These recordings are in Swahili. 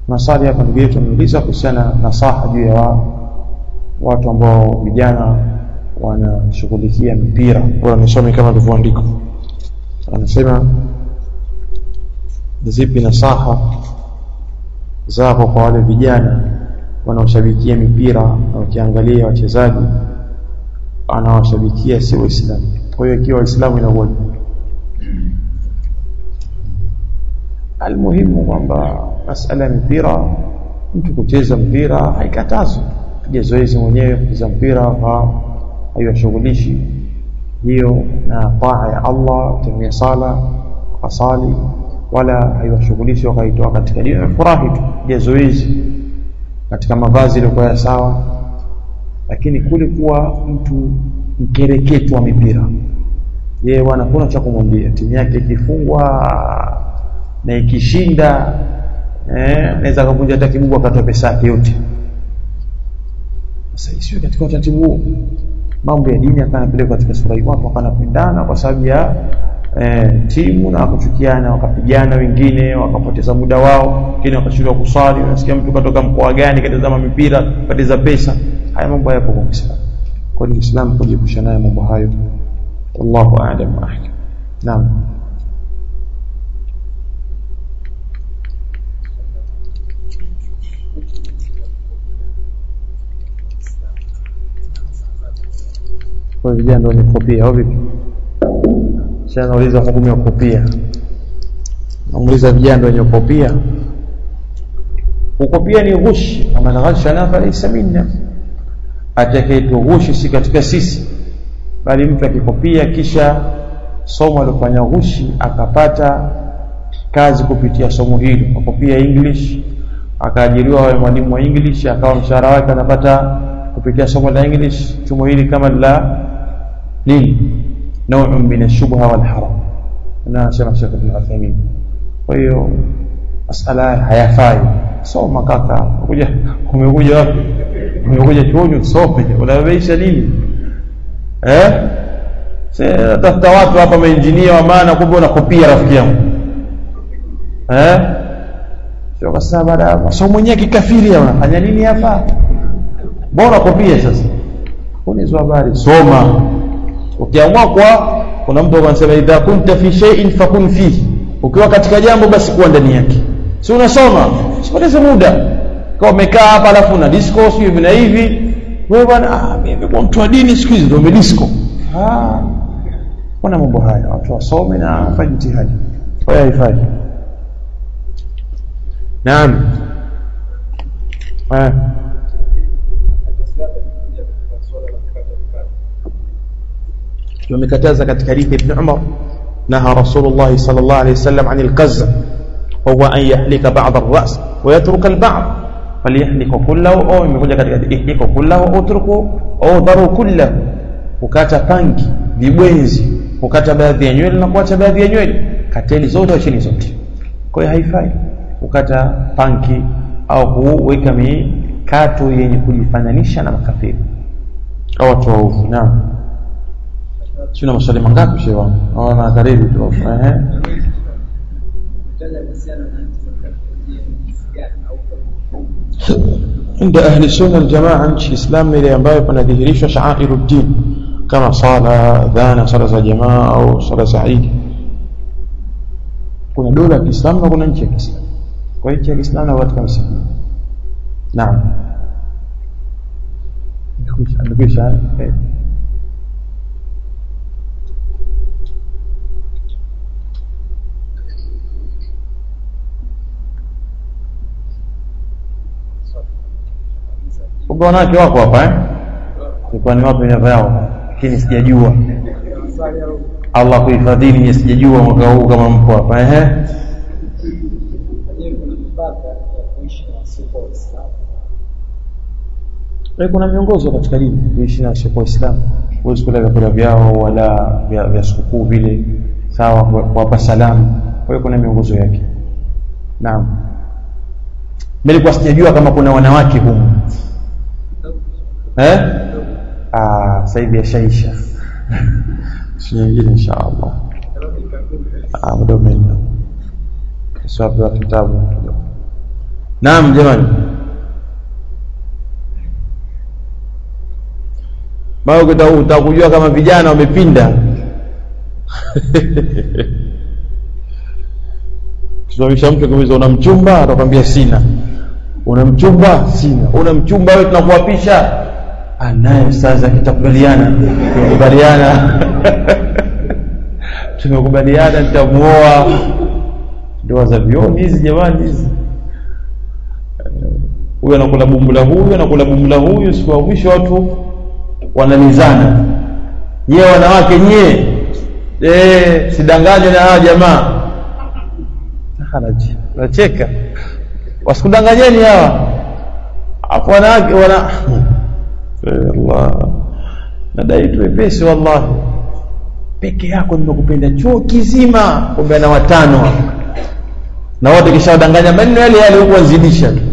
maswali hapa ndugu yetu ameuliza kuhusiana na nasaha juu ya wa, watu ambao vijana wanashughulikia mpira bora nisome kama ilivyoandikwa anasema zipi nasaha zako kwa wale vijana wanaoshabikia mipira na ukiangalia wachezaji anawashabikia si waislamu kwa hiyo ikiwa waislamu inakuwa almuhimu kwamba masala ya mpira mtu kucheza mpira haikatazwi piga zoezi mwenyewe kucheza mpira haiwashughulishi hiyo na taa ya Allah tumia sala wasali wala haiwashughulishi wakaitoa katika dini furahi tu piga zoezi katika mavazi yaliyokuwa sawa lakini kule kuwa mtu mkereketo wa mipira yeye bwana kuna cha kumwambia timu yake ikifungwa na ikishinda eh anaweza kuvunja hata kibubu akatoa pesa yake yote sasa isiwe katika utaratibu huo mambo ya dini akanapeleka katika sura hii watu wakanapendana kwa sababu ya eh, timu na wakachukiana wakapigana wengine wakapoteza muda wao wengine wakashindwa kuswali unasikia mtu katoka mkoa gani katazama mipira kateza pesa haya mambo hayapo kwa Uislamu kwa hiyo Uislamu kujiepusha nayo mambo hayo wallahu a'lam wa ahkam naam kwa vijana ndio ni kopia au vipi sasa nauliza hukumu ya kopia nauliza vijana ndio wenye kopia ukopia ni ghushi kama na ghashana falaysa minna atakayetughushi si katika sisi bali mtu akikopia kisha somo alifanya ghushi akapata kazi kupitia somo hilo akopia english akaajiriwa awe mwalimu wa english akawa mshahara wake anapata kupitia somo la english somo hili kama la nini نوع من الشبهه والحرام انا سمع شيخ ابن عثيمين kwa hiyo masala hayafai soma kaka kuja umekuja wapi umekuja chuoni usome unabeisha nini eh sasa tafuta watu hapa maengineer wa maana kumbe unakopia rafiki yangu eh sio kwa sababu baada ya masomo mwenyewe kikafiri unafanya nini hapa bora kopia sasa unizo habari soma ukiamua kwa kuna mtu anasema idha kunta fi shay'in fakun fihi ukiwa katika jambo basi kuwa ndani yake si unasoma usipoteze muda kwa umekaa hapa alafu una disco sio hivi na hivi wewe bwana ah mimi kwa mtu wa dini siku hizi ndio disco ah kuna mambo haya watu wasome na wafanye jitihadi kwa hiyo haifai naam eh tumekataza katika hadithi ibn Umar naha Rasulullah sallallahu alayhi wasallam anil qazz wa huwa an yahlika ba'd ar-ra's wa yatruka al-ba'd falyahlika kullahu au imekuja katika ihlika kullahu au utruku au daru kullahu ukata pangi vibwenzi ukata baadhi ya nywele na kuacha baadhi ya nywele kateli zote au chini zote kwa hiyo haifai ukata panki au kuweka mikato yenye kujifananisha na makafiri au watu waovu naam sina maswali mangapi shehe wangu naona karibu tu ehe عند أهل السنة الجماعة nchi Islam ile ambayo panadhihirishwa sha'airu din kama sala dhana sala za jamaa au sala za Eid kuna dola ya Kiislamu na kuna nchi ya Kiislamu kwa hiyo nchi ya Kiislamu na katika msingi naam amekwisha eh kumbe wanawake wako hapa eh ilikuwa ni wapi miaka yao lakini sijajua Allah kuhifadhini ni sijajua mwaka huu kama mko hapa ehe kuna miongozo katika dini kuishi na sio Uislamu huwezi kula vyakula vyao wala vya, vya sikukuu vile sawa kuwapa salamu kwa hiyo kuna miongozo yake naam nilikuwa sijajua kama kuna wanawake humu eh ah sasa hivi yashaisha nyingine insha Allah ah muda umeenda sababu ya kitabu naam jamani maana utakujua kama vijana wamepinda tusimamisha mtu akiuliza una mchumba atakwambia sina una mchumba sina una mchumba wewe tunakuapisha anaye sasa kitakubaliana tumekubaliana tumekubaliana nitamuoa ndoa za vioni hizi jamani hizi huyu anakula bumbula huyu anakula bumbula huyu siku ya mwisho watu wanalizana nyie wanawake nyie eh sidanganywe na hawa jamaa nacheka wasikudanganyeni hawa afu wanawake wana Allah nadai tu wepesi wallahi peke yako nimekupenda chuo kizima kumbe na watano na wote kisha wadanganya maneno yale yale huko wazidisha tu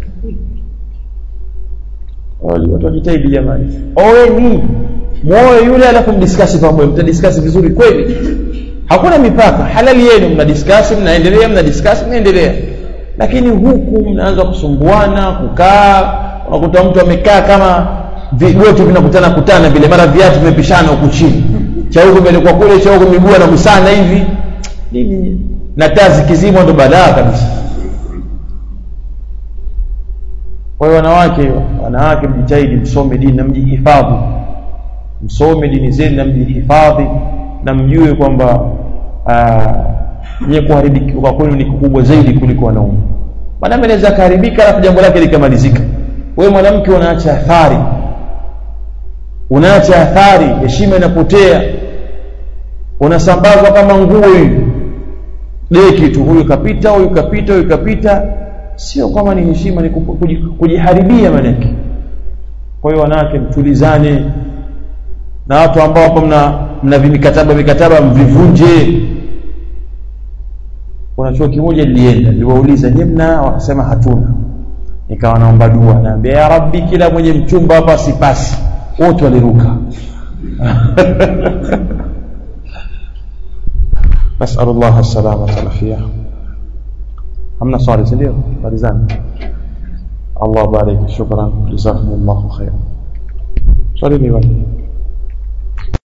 watu wajitahidi jamani oweni muoe yule alafu mdiskasi pamoja mtadiskasi vizuri kweli hakuna mipaka halali yenu mnadiskasi mnaendelea mnadiskasi mnaendelea lakini huku mnaanza kusumbuana kukaa unakuta mtu amekaa kama vyote vinakutana kutana vile mara viatu vimepishana huku chini cha huku imelekwa kule cha huku miguu anagusana hivi nini na taa zikizimwa ndo badaa kabisa kwa hiyo wanawake wanawake mjitahidi msome dini na mjihifadhi msome dini zenu na mjihifadhi na mjue kwamba nye kuharibika kwa kwenu ni kubwa zaidi kuliko wanaume mwanaume anaweza akaharibika alafu jambo lake likamalizika wewe mwanamke unaacha athari unaacha athari heshima inapotea unasambazwa kama nguo hivi deki tu huyu kapita huyu kapita huyu kapita sio kama ni heshima ni kujiharibia manake kwa hiyo wanawake mtulizane na watu ambao hapo mna mna vimikataba mikataba mvivunje kuna chuo kimoja nilienda niliwauliza nyie mna wakasema hatuna nikawa naomba dua naambia ya rabbi kila mwenye mchumba hapa sipasi wote waliruka نسأل الله السلامة والعافية hamna swali si ndio malizani Allah bariki shukran jazakumullahu khairan swali ni wapi